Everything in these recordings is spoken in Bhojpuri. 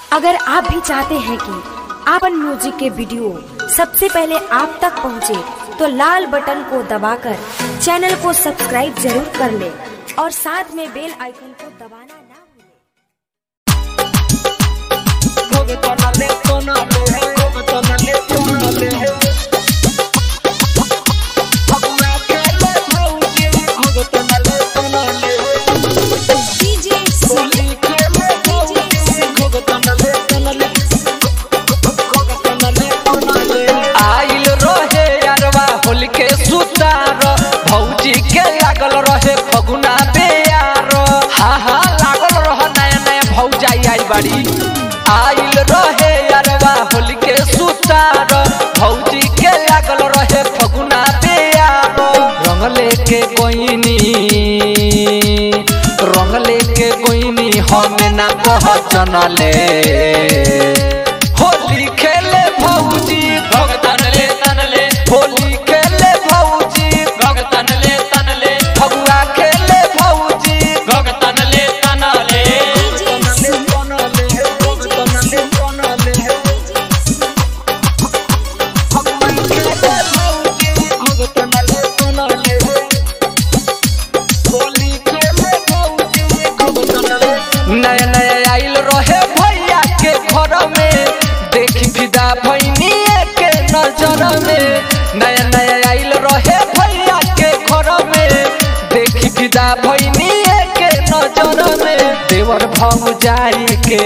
अगर आप भी चाहते हैं कि आपन म्यूजिक के वीडियो सबसे पहले आप तक पहुंचे, तो लाल बटन को दबाकर चैनल को सब्सक्राइब जरूर कर ले और साथ में बेल आइकन को दबाना ना भूलें। आइल रहे यारवा होल के सुतार भौजी के लागल रहे फगुना बेयार हा हा लागल रह नया नया भौजाई आई बाड़ी आइल रहे यारवा होल के सुतार भौजी के लागल रहे फगुना बेयार रंग लेके गोइनी रंग लेके गोइनी हमें ना पहचनले होली खेले भौजी भगतन ले तनले होली खेले भौजी भगतन ले तनले फगुआ खेले भौजी भगतन ले तनले नया नया आइल रहे भैया के घर में देखी फिदा भैनी के नजर में नया नया आइल रहे भैया के घर में देखी फिदा भैनी के नजर में देवर भौजाई के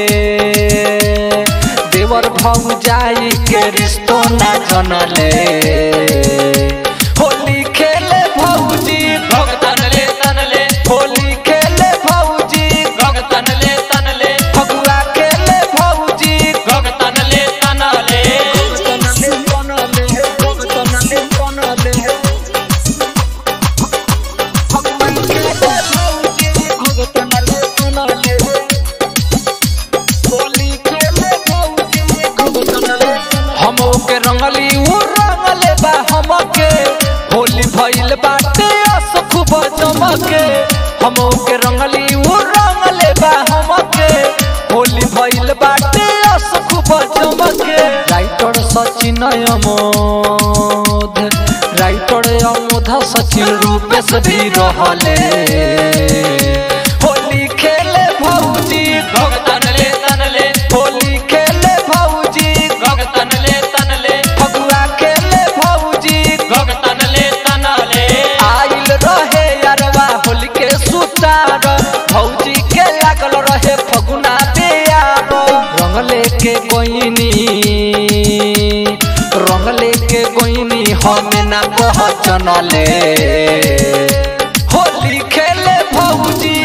देवर भौजाई के रिश्तो ना जनले होली खेले भौजी भगतन ले तनले होली खेले भौजी भगतन ले तनले फगुआ खेले भौजी भगतन ले तनले हम के रंगली उ रंगले बा हमके होली भइल बाटे अस खूब जमके हम के रंगली उ रंगले बा हमके होली भइल बाटे अस खूब जमके राइटर सचिन अमोध राइटर अमोध सचिन रूपेश भी रहले होली खेले भौजी भगतन ले तनले होली खेले भौजी भगतन ले तनले फगुआ खेले भौजी भगतन ले तनले आइल रहे यारवा होली के सुतार भौजी के लागल रहे फगुना बेयार रंग लेके गोइनी रंग लेके गोइनी हमें ना पहचनले होली खेले भौजी